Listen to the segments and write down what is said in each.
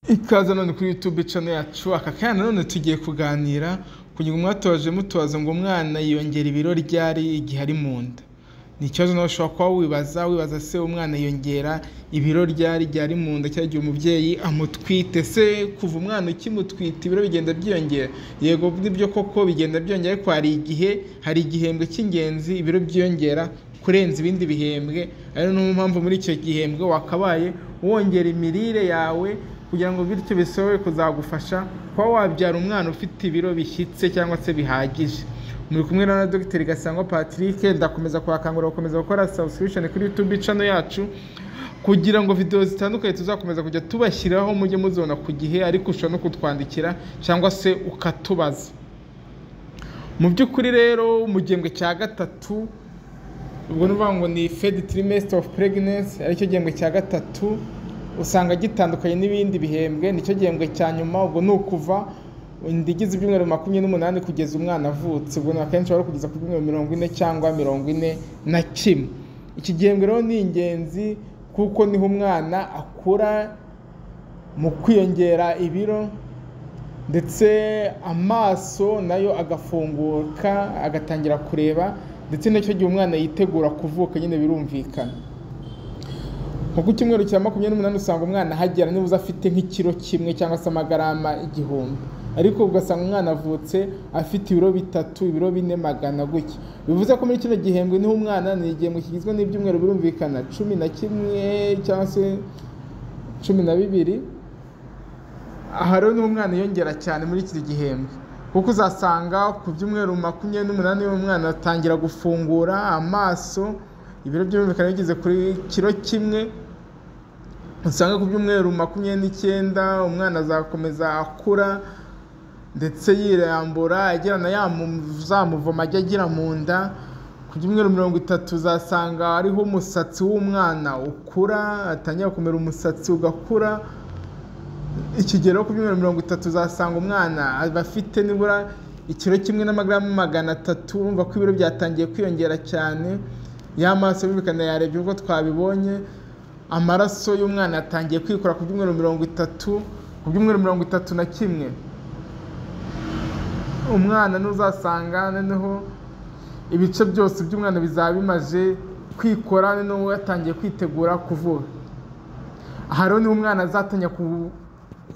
ikaze none kuri youtube channel yacu aka kanya none tugiye kuganira ku nyungu mwatoje mutubaza ngo umwana yiyongera ibiro ryari igihe ari mu nda ni ikibazo nawe ushobora kuba wibaza wibaza se umwana yiyongera ibiro ryari ryari mu nda cyangwa igihe umubyeyi amutwite se kuva umwana ukimutwita ibiro bigenda byiyongera yego nibyo koko bigenda byiyongera ariko hari igihe hari igihembwe cy'ingenzi ibiro byiyongera kurenza ibindi bihembwe ari niyo mpamvu muri icyo gihembwe wakabaye wongera imirire yawe kugira ngo bityo bisobe kuzagufasha kuba wabyara umwana ufite ibiro bishyitse cyangwa se bihagije muri kumwe na Dr Gasangwa Patrick ndakomeza kubakangurira gukomeza gukora subscription kuri YouTube channel yacu kugira ngo video zitandukanye tuzakomeza kujya tubashyiraho mujye muzibona ku gihe ariko ushobora no kutwandikira cyangwa se ukatubaza mu by'ukuri rero mu gihembwe cya gatatu ubwo ni ukuvuga ngo ni third trimester of pregnancy aricyo gihembwe cya gatatu usanga gitandukanye n'ibindi bihembwe nicyo gihembwe cya nyuma ubwo ni ukuva inda igize ibyumweru makumyabiri n'umunani kugeza umwana avutse ubwo ni akenshi wari kugeza ku byumweru mirongo ine cyangwa mirongo ine na kimwe iki gihembwe rero ni ingenzi kuko niho umwana akura mu kwiyongera ibiro ndetse amaso nayo agafunguka agatangira kureba ndetse n'icyo gihe umwana yitegura kuvuka nyine birumvikana kuko icyumweru cya makumyabiri n'umunani usanga umwana ahagera niba afite nk'ikiro kimwe cyangwa se amagarama igihumbi ariko ugasanga umwana avutse afite ibiro bitatu ibiro bine magana gutya bivuze ko muri kino gihembwe niho umwana ni igihembwe kigizwe n'ibyumweru birumvikana cumi na kimwe cyangwa se cumi na bibiri aha rero niho umwana yongera cyane muri iki gihembwe kuko uzasanga ku byumweru makumyabiri n'umunani umwana atangira gufungura amaso ibiro byumvikana bigeze kuri kiro kimwe usanga ku byumweru makumyabiri n'icyenda umwana azakomeza akura ndetse yirambura agirana zamuvoma ajya agira mu nda ku byumweru mirongo itatu uzasanga ariho umusatsi w'umwana ukura atangira kumera umusatsi ugakura ikigero ku byumweru mirongo itatu uzasanga umwana aba afite nibura ikiro kimwe n'amagaramu magana atatu urumva ko ibiro byatangiye kwiyongera cyane y'amaso bibikana yarebye ubwo twabibonye amaraso y'umwana yatangiye kwikora ku byumweru mirongo itatu ku byumweru mirongo itatu na kimwe umwana n'uzasanga noneho ibice byose by'umwana bizaba bimaze kwikora noneho yatangiye kwitegura kuvuga aha rero niho umwana azatangira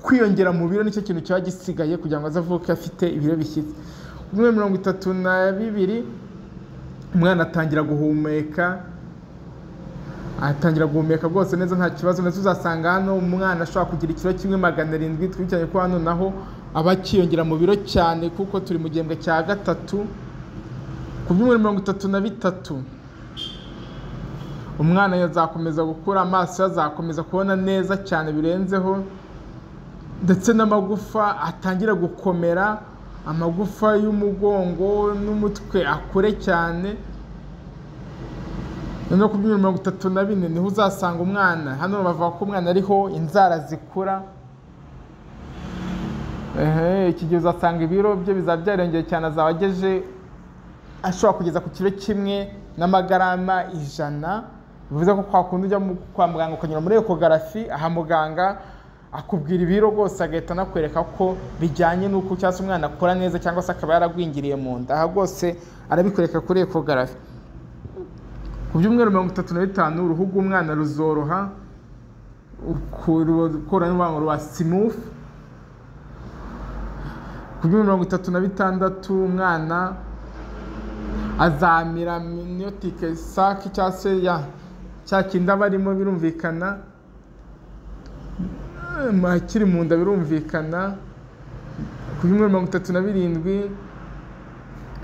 kwiyongera mu biro nicyo kintu kiba gisigaye kugira ngo azavuke afite ibiro bishyitse ku byumweru mirongo itatu na bibiri umwana atangira guhumeka atangira guhumeka rwose neza nta kibazo ndetse uzasanga hano umwana ashobora kugira ikiro kimwe magana arindwi twicanye ko hano naho aba akiyongera mu biro cyane kuko turi mu gihembwe cya gatatu ku byumweru mirongo itatu na bitatu umwana yazakomeza gukura amaso azakomeza kubona neza cyane birenzeho ndetse n'amagufa atangira gukomera amagufa y'umugongo n'umutwe akure cyane noneho ku byumweru mirongo itatu na bine niho uzasanga umwana hano bavuga ko umwana ariho inzara zikura iki gihe uzasanga ibiro bye bizaba byarengeye cyane azaba ageje ashobora kugeza ku kiro kimwe n'amagarama ijana bivuze ko kwa kundi ujya kwa muganga ukanyura muri ekogarafi aha muganga akubwira ibiro rwose agahita anakwereka ko bijyanye n'uko cyangwa se umwana akora neza cyangwa se akaba yaragwingiriye mu nda aha rwose arabikwereka kuri ekogarafi ku byumweru mirongo itatu na bitanu uruhu rw'umwana ruzoroha urubango rwa simufu ku byumweru mirongo itatu na bitandatu umwana azamira miniyotike saki cyangwa se cya kindi aba arimo birumvikana akiri mu nda birumvikana ku byumweru mirongo itatu na birindwi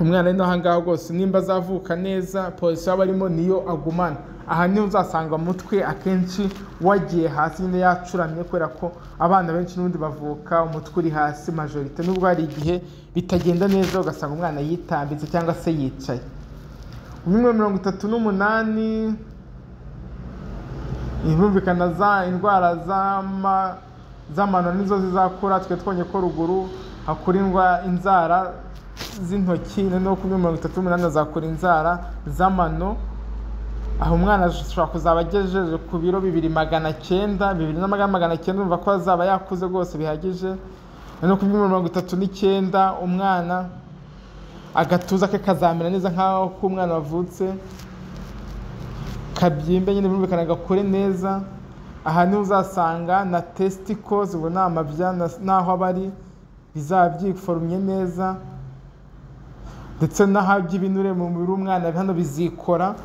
umwana ari n'aha ngaha rwose nimba azavuka neza polisi aba arimo niyo agumana aha niho uzasanga umutwe akenshi wagiye hasi nyine yacuramye kubera ko abana benshi n'ubundi bavuka umutwe uri hasi majorite nubwo hari igihe bitagenda neza ugasanga umwana yitambitse cyangwa se yicaye ku byumweru mirongo itatu n'umunani birumvikana za indwara z'amano nizo zizakura twe twonye ko ruguru hakurindwa inzara z'intoki noneho kuri mirongo itatu n'umunani hazakura inzara z'amano aho umwana ashobora kuzaba agejeje ku biro bibiri magana cyenda bibiri na magana cyenda urumva ko azaba yakuze rwose bihagije no ku bw'ibiro mirongo itatu n'icyenda umwana agatuza ke kazamera neza nk'aho k'umwana wavutse kabyimbe nyine birumvikana gakure neza aha niho uzasanga na testicles ubu ni amabya n'aho aba ari bizaba byiforumye neza ndetse n'ahabya ibinure mu mubiri w'umwana hano bizikora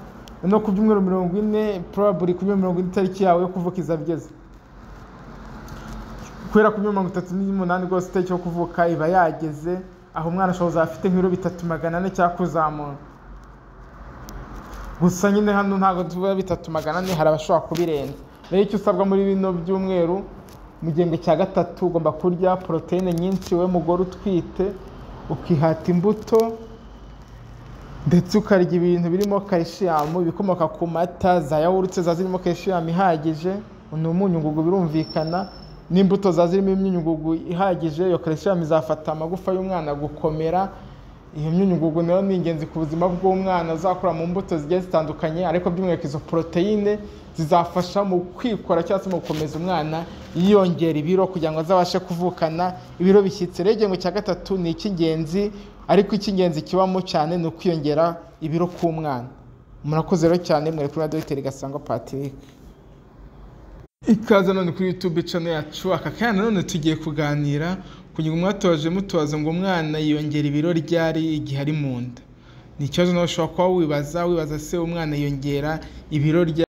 no ku byumweru mirongo ine probably ku mirongo ine itariki yawe yo kuvuka izageze kubera ku mirongo itatu n'umunani rwose itariki yo kuvuka iba yageze aho umwana ashobora kuzaba afite nk'ibiro bitatu magana ane cyangwa kuzamura gusa nyine hano ntabwo tuba bitatu magana ane hari abashobora kubirenza rero icyo usabwa muri bino byumweru mu gihembwe cya gatatu ugomba kurya poroteyine nyinshi we mugore utwite ukihata imbuto ndetse ukarya ibintu birimo kalishiyamu ibikomoka ku mata za yawurute ziba zirimo kalishiyamu ihagije ni umunyungugu birumvikana n'imbuto ziba zirimo imyunyungugu ihagije iyo kalishiyamu izafata amagufa y'umwana gukomera iyo myunyungugu nayo ni ingenzi ku buzima bw'umwana uzakura mu mbuto zigiye zitandukanye ariko by'umwihariko izo poroteyine zizafasha mu kwikora cyangwa se mu gukomeza umwana yiyongera ibiro kugira ngo azabashe kuvukana ibiro bishyitse rero igihembwe cya gatatu ni icy'ingenzi ariko icy'ingenzi kibamo cyane ni ukwiyongera ibiro k'umwana murakoze rero cyane mwere kuri dogiteri gasangwa patrick ikaze none kuri youtube channel yacu aka kanya none tugiye kuganira ku ngingo mwatoje mutubaza ngo umwana yiyongera ibiro ryari igihe ari mu nda ni ikibazo nawe ushobora kuba wibaza wibaza se umwana yiyongera ibiro ryari